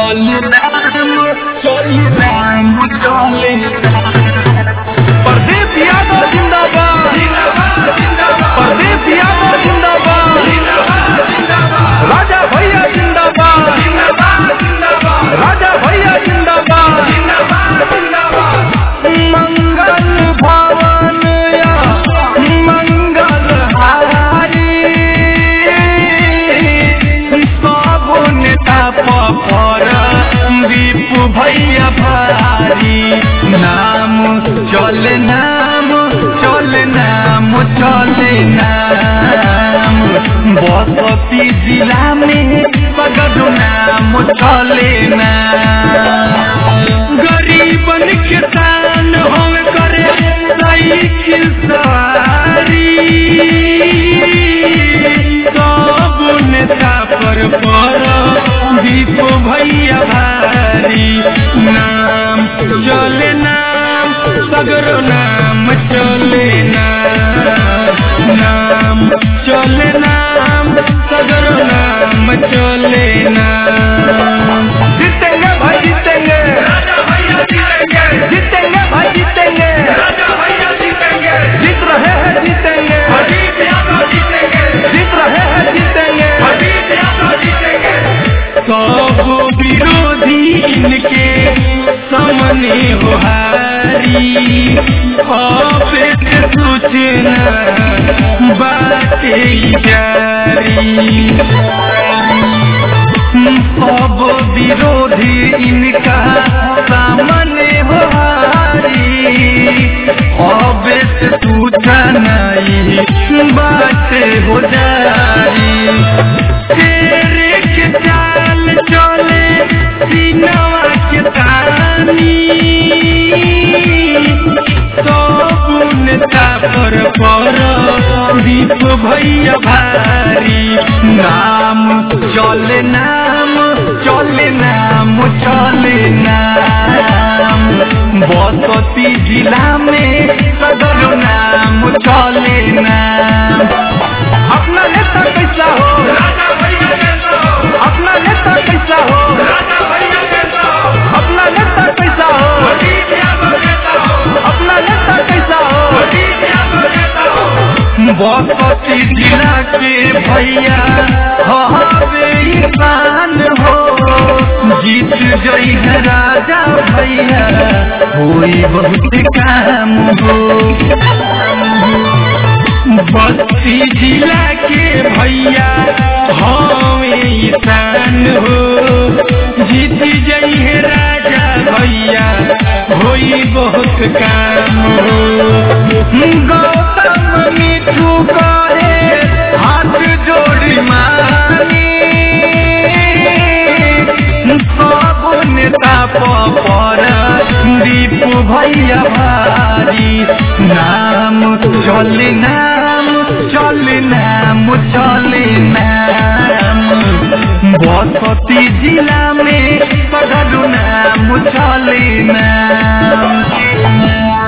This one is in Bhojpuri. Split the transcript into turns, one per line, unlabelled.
चले नाम चले नाम चले प्रदीप यादव जिंदाबाद प्रदीप यादव जिंदाबाद राजा भैया जिंदाबाद राजा भैया जिंदाबाद मंगल भवन या मंगल हारी सब नेता पर दीप भैया भारी नाम चले नाम चले नाम चले नाम बसती जिला में सगद नाम चले नाम गरीबन के दान हम करे साइकिल सवारी सब नेता पर पर दीप भैया भारी नाम चले नाम सगरो नाम चले नाम नाम चले नाम सगरो नाम चले नाम जीतेंगे भाई जीतेंगे जीतेंगे भाई जीतेंगे जीत रहे हैं जीतेंगे जीत रहे हैं जीतेंगे सब विरोधी इनके सामने हो हारी ऑफिस सूचना बाटे जारी सब विरोधी इनका सामने हो हारी ऑफिस सूचना बाटे हो जारी तेरे के चाल चले सीनवा के तानी सब नेता पर पर दीप भैया भारी नाम चले नाम चले नाम चले नाम बसती जिला में सदर नाम चले नाम अपना नेता कैसा हो अपना नेता कैसा हो अपना नेता कैसा हो अपना नेता कैसा हो बसती जिला के भैया हवे इंसान हो जीत जई है राजा भैया कोई बहुत काम हो बस्ती जिला के भैया हवे ईशान हो जीत जई है राजा भैया होई बहुत काम हो गौतम मिठू कहे हाथ जोड़ी मानी सब नेता पर दीप भैया भारी नाम चले नाम चले नाम चले नाम बसती जिला में सगरू नाम चले नाम